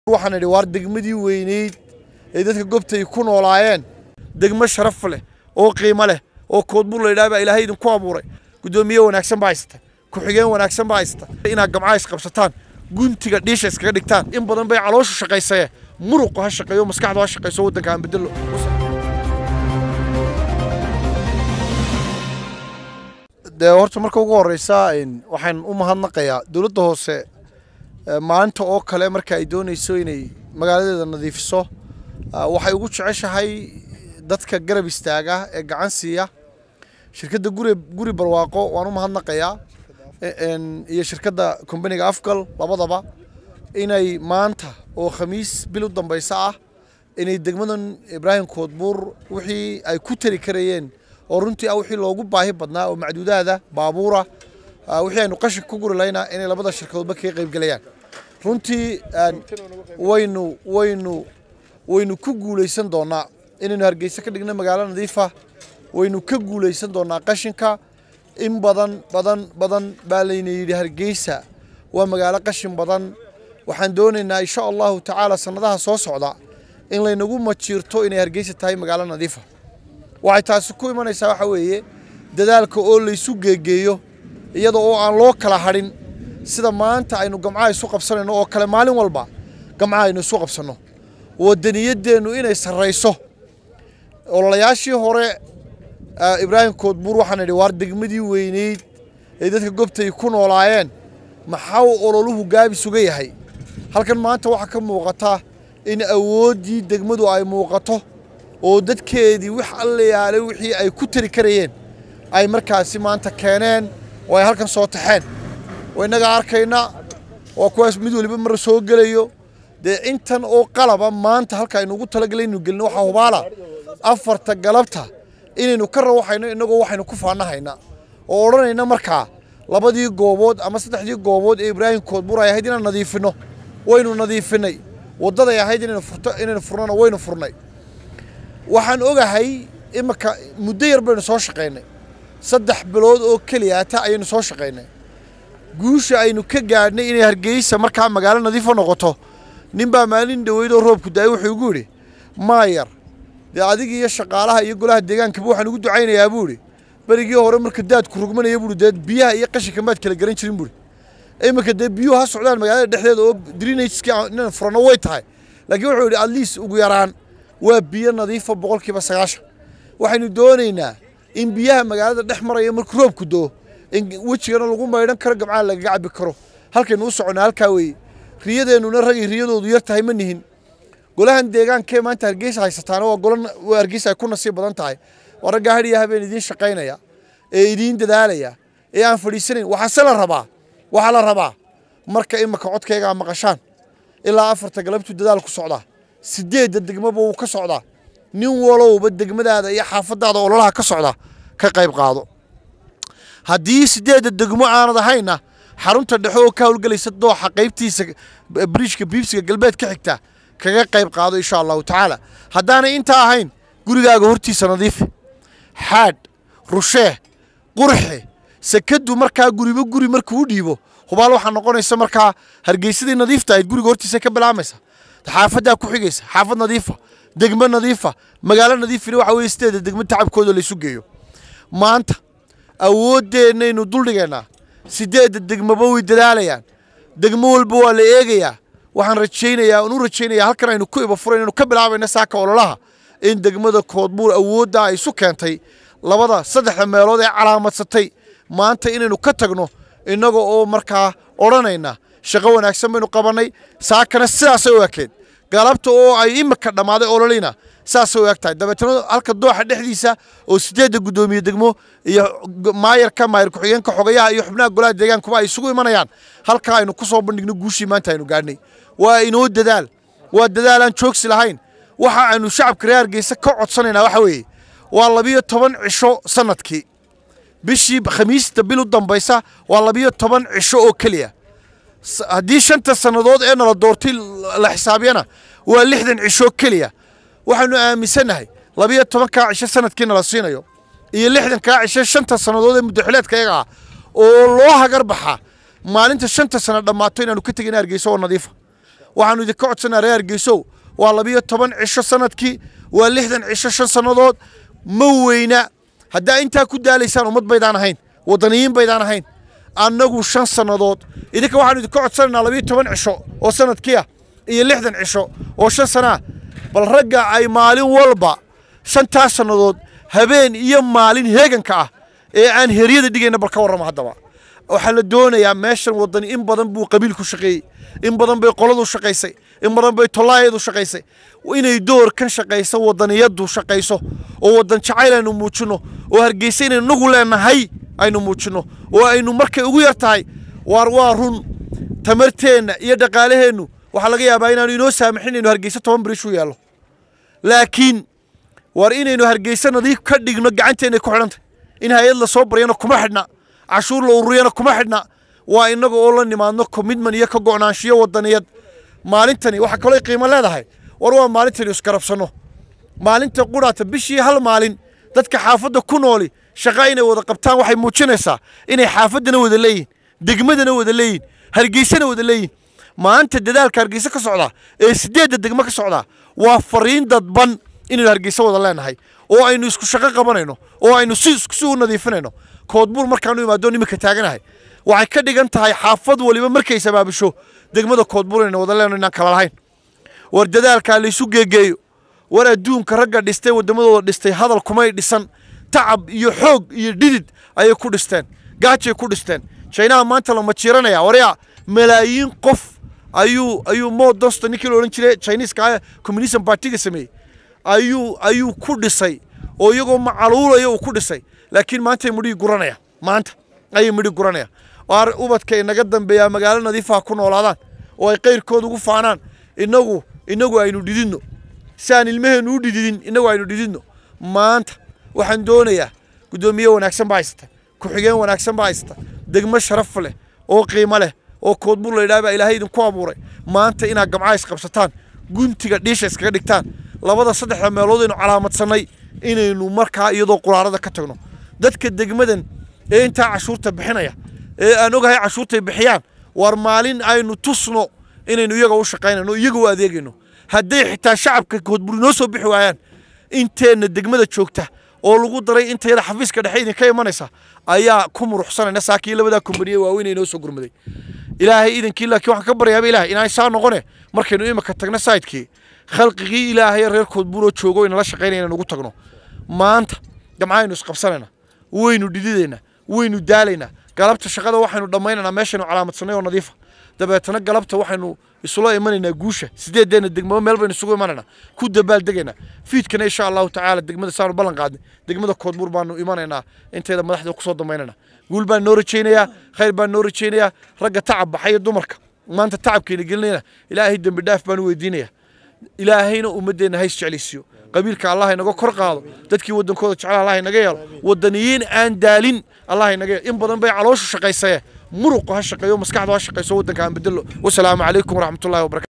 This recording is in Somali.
waxaan idhi waar degmadii weyneyd ee dadka gobtay ku noolaayeen degmo sharaf leh oo qiimo leh oo koodbur la yidhaha baa ilaahay idinku abuuray guddoomiye wanaagsan baa haysata ku-xigeen wanaagsan baa haysata inaad gamcaha isqabsataan guntiga dhiisha iskaga dhigtaan in badan bay calooshu shaqaysaye muruqu ha shaqeeyo maskaxdu ha shaqayso waddanka aan bedelo dee horta marka ugu horeysa waxaan u mahadnaqayaa dowladda hoose maalinta oo kale marka ay dooneyso inay magaaladeeda nadiifiso waxay ugu jeceshahay dadka garab istaaga ee gacan siiya shirkadda guri guri barwaaqo waan u mahadnaqayaa iyo shirkadda kombaniga afgal labadaba inay maanta oo khamiis bil u dambeysa ah inay degmadan ibraahim koodbuur wixii ay ku tari karayeen oo runtii ah wixii loogu baahi badnaa oo macduudaada baabuura wixii aynu qashin ku guri lahaynaa inay labada shirkadoodba kaga qaybgelayaan runtii waynu waynu waynu ku guulaysan doonaa inaynu hargeysa ka dhigno magaalo nadiifa waynu ka guulaysan doonaa qashinka in badan badan badan baa layna yidhi hargeysa waa magaalo qashin badan waxaan doonaynaa insha allahu tacaala sannadaha soo socda in laynagu majiirto inay hargeysa tahay magaalo nadiifa waxay taasi ku imanaysaa waxa weeye dadaalka oo laysu geegeeyo iyada oo aan loo kala hadhin sida maanta aynu gamcaha isu qabsanayno oo kale maalin walba gamcaha aynu isu qabsanno wadaniyadeennu inay sarrayso ololayaashii hore ibraahim koodbuur waxaan idhi waar degmadii weyneyd ee dadka gobtay ku noolaayeen maxaa ololuhu gaabis uga yahay halkan maanta waxaa ka muuqata in awooddii degmadu ay muuqato oo dadkeedii wax allayaale wixii ay ku tari karayeen ay markaasi maanta keeneen oo ay halkan soo taxeen waa innagaa arkayna waa kuwaas mid waliba mar soo gelayo dee intan oo qalaba maanta halka aynu ugu talagalay inu gelino waxaa hubaala afarta galabta inaynu ka rawaxayno innagoo waxaynu ku faanahayna oo odhanayna markaa labadii goobood ama saddexdii goobood ee ibraahim koodbuur ay ahayd inaan nadiifinno waynu nadiifinay waddaday ahayd inaynu furto inaynu furnona waynu furnay waxaan ogahay iminka muddo yar baynu soo shaqaynay saddex bilood oo keliyaata ayaynu soo shaqaynay guusha aynu ka gaadhnay inay hargeysa markaa magaalo nadiifo noqoto ninbaa maalin dhoweyd oo roobku da-ay wuxuu igu yidhi maayar dee adiga iyo shaqaalaha iyo golaha deegaankaba waxaan ugu ducaynayaa buu idhi berigii hore marka daadku rugmanaya buui dee biyaha iyo qashinka maad kala garan jirin buuri iminka dee biyuhu ha socdaan magaalada dhexdeeda oo drinageski inaan furano way tahay laakiin wuxuu yidhi atleast ugu yaraan waa biyo nadiifa boqolkiiba sagaashan waxaynu doonaynaa in biyaha magaalada dhex maraya markuu roobku doo in wejigana lagu maydhan karo gamcaha lagaga cabi karo halkaynu u soconnaa halkaa weeye riyadeennuna ragii riyadoodu yar tahay ma nihin golahan deegaankee maanta hargeysa haysataana waa gola hargeysa ay ku nasiib badan tahay waa raggaa hadhiya habeen idiin shaqaynaya ee idiin dadaalaya ee aan fadhiisanayn waxaase la rabaa waxaa la rabaa marka imaka codkaygaa maqashaan ilaa afarta galabtuu dadaal ku socdaa sideedda degmaba wuu ka socdaa nin walowba degmadaada iyo xaafadaada ololaha ka socda ka qayb qaado haddii sideedda degmo aanad ahayna xarunta dhexe oo ka howlgelaysa dooxa qaybtiisa bridjka biibsiga galbeed ka xigta kaga qayb qaado insha allahu tacaala haddaanay intaa ahayn gurigaaga hortiisa nadiifi xaadh rushee qurxe sekadu markaa guriba guri markuu u dhiibo hubaal waxaa noqonaysa markaa hargeysadii nadiifta ahayd guriga hortiisa ka bilaamaysa xaafaddaa ku xigaysa xaafad nadiifa degmo nadiifa magaalo nadiifina waxa weye sideeda degmo tacabkooda laysu geeyo maanta awooddeenaynu duldhigaynaa sideedda degmoba way dadaalayaan degmo walba waa la eegayaa waxaan rajaynayaa aan u rajaynayaa halkan aynu ku iba furayn aynu ka bilaabayna saaka ololaha in degmada koodbuur awoodda ay isu keentay labada saddexda meelood ee calaamadsatay maanta inaynu ka tagno innaga oo markaa odhanayna shaqo wanaagsan baynu qabannay saakana sidaasay u ekeed galabta oo ay imika dhammaaday ololina saasay u eg tahay dabeetana halka dooxa dhexdiisa oo sideedda guddoomiye degmo iyo maayarka maayar ku-xigeenka xogayaha iyo xubnaha golaha deegaankuba ay isugu imanayaan halkaa aynu ku soo bandhigno guushii maanta aynu gaadhnay waa inoo dadaal waa dadaal aan joogsi lahayn waxa aynu shacabka reer hargeysa ka codsanaynaa waxa weeye waa labiyo toban cisho sanadkii bishii khamiista bil u dambaysa waa labiyo toban cisho oo keliya haddii shanta sannadood ee nala doortay la xisaabyana waa lixdan cisho keliya waxaanu aaminsannahay labiyo tobankaa cisho sanadkii nala siinayo iyo lixdankaa cisho shanta sannadood ee muddaxileedka iyaga ah oo loo hagar baxaa maalinta shanta sano dhammaato inaanu ka tegin hargeysa oo nadiifa waxaanu idinka codsanaa reer hargeysow waa labiyo toban cisho sanadkii waa lixdan cisho shan sannadood ma weyna haddaa intaa ku daalaysaan ummad baydaan ahayn waddaniyiin baydaan ahayn annagu shan sannadood idinka waxaanu idinka codsanaynaa labiyo toban cisho oo sanadkii ah iyo lixdan cisho oo shan sana ah bal ragga ay maalin walba shantaas sannadood habeen iyo maalin heeganka ah ee aan heryada dhigayna bal ka warrama haddaba waxaa la doonayaa meeshan waddani in badan buu qabiil ku shaqeeyey in badan bay qoladu shaqaysay in badan bay tolaayeedu shaqaysay inay doorkan shaqayso waddaniyadu shaqayso oo waddan jacayl aynu muujinno oo hargeysa inaynu nagu leenahay aynu muujinno oo aynu markay ugu yar tahay waar waa run tamarteenna iyo dhaqaalaheennu waxaa laga yaabaa inaanu inoo saamaxin inaynu hargeysa toban birish u yaallo laakiin waar inaynu hargeysa nadiif ka dhigno gacanteennay ku xidhantay in hay-ad la soo baryana kuma xidhna cashuur la ururiyana kuma xidhna waa innaga oo la nimaadno commitment iyo ka go'naanshiyo waddaniyad maalintani waxaa kaloo qiimo leedahay war waa maalintani isgarabsanno maalinta qudhaata bishii hal maalin dadka xaafadda ku nooli shaqa inay wada qabtaan waxay muujinaysaa inay xaafaddana wada leeyihin degmadana wada leeyihin hargeysana wada leeyihin maanta dadaalka hargeysa ka socdaa ee sideedda degmo ka socdaa waa fariin dadban inaynu hargeysa wada leenahay oo aynu isku shaqo qabanayno oo aynu si si u nadiifinayno koodbuur markaanu imaadoo iminka taaganahay waxay ka dhigan tahay xaafad waliba markay sabaabisho degmada koodbuur inaynu wada leenno inaan kala lahayn war dadaalkaa laysu geegeeyo war adduunka ragga dhistay waddamadooda dhistay hadal kumay dhisan tacab iyo xoog iyo dhidid ayay ku dhisteen gaajay ku dhisteen jaynaha maanta la majiiranaya waryaa malaayiin qof ayuu ayuu mo dosto ninkii la odhan jiray chineska communism partiga sameeyey ayuu ayuu ku dhisay oo iyagoo macaluulaya uu ku dhisay laakiin maantay midhii guranaya maanta ayay midhi guranaya waar ubadka inaga dambeeyaa magaalo nadiifaha ku noolaadaan oo ay qayrkooda ugu faanaan inagu inagu aynu dhididno si aan ilmaheennu u dhididin inagu aynu dhididno maanta waxaan doonayaa guddoomiye wanaagsan baa haysata ku-xigeen wanaagsan baa haysata degmo sharaf leh oo qiimo leh oo koodbuur la yidhaha baa ilaahay idinku abuuray maanta inaad gamca isqabsataan guntiga dhiisha iskaga dhigtaan labada saddexda meelood aynu calaamadsanay inaynu markaa iyadoo quraarada ka tagno dadka degmadan ee intaa cashuurta bixinaya ee aan ogahay cashuurtay bixiyaan war maalin aynu tusno inaynu iyaga u shaqaynayno iyaga u adeegayno hadday xitaa shacabka koodbuur inoo soo bixi waayaan inteenna degmada joogta oo lagu daray intayada xafiiska dhexe idinka imanaysa ayaa ku muruxsanayna saakii labadaa kumbaniye waaweyn inoo soo gurmaday ilaahay idinkii laakiin waxaan ka baryaaba ilahay inaan saa noqone markaynu imika tagno saydkii khalqigii ilaahay reer koodbuuroo joogo inala shaqaynaya inaan ugu tagno maanta gamcaynu isqabsanayna waynu dhididaynaa waynu daalaynaa galabta shaqada waxaynu dhammaynaynaa meeshaynu calaamadsanay oo nadiifa dabeetana galabta waxaynu isula imanaynaa guusha sideedeenna degmaba meel baynu isugu imanaynaa ku dabaaldegaynaa fiidkana insha allahu tacaala degmada saanu ballan qaadnay degmada koodbuur baanu imanaynaa intayda madaxda kusoo dambaynana guul baan noo rajaynayaa khayr baan noo rajaynayaa ragga tacab baxaya dumarka maanta tacabkeena gelinayna ilaahay dembi dhaaf baan u weydiinayaa ilaahayna ummadeenna hays jeclaysiiyo qabiilka allah inaga kor qaado dadkii waddankooda jecel allah inaga yeelo waddaniyiin aan daalin allah inaga yeelo in badan bay calooshu shaqaysaye muruqu ha shaqeeyo maskaxdu ha shaqayso waddanka aan bedelo wasalaamu calaykum waraxmatullahi wabarakatu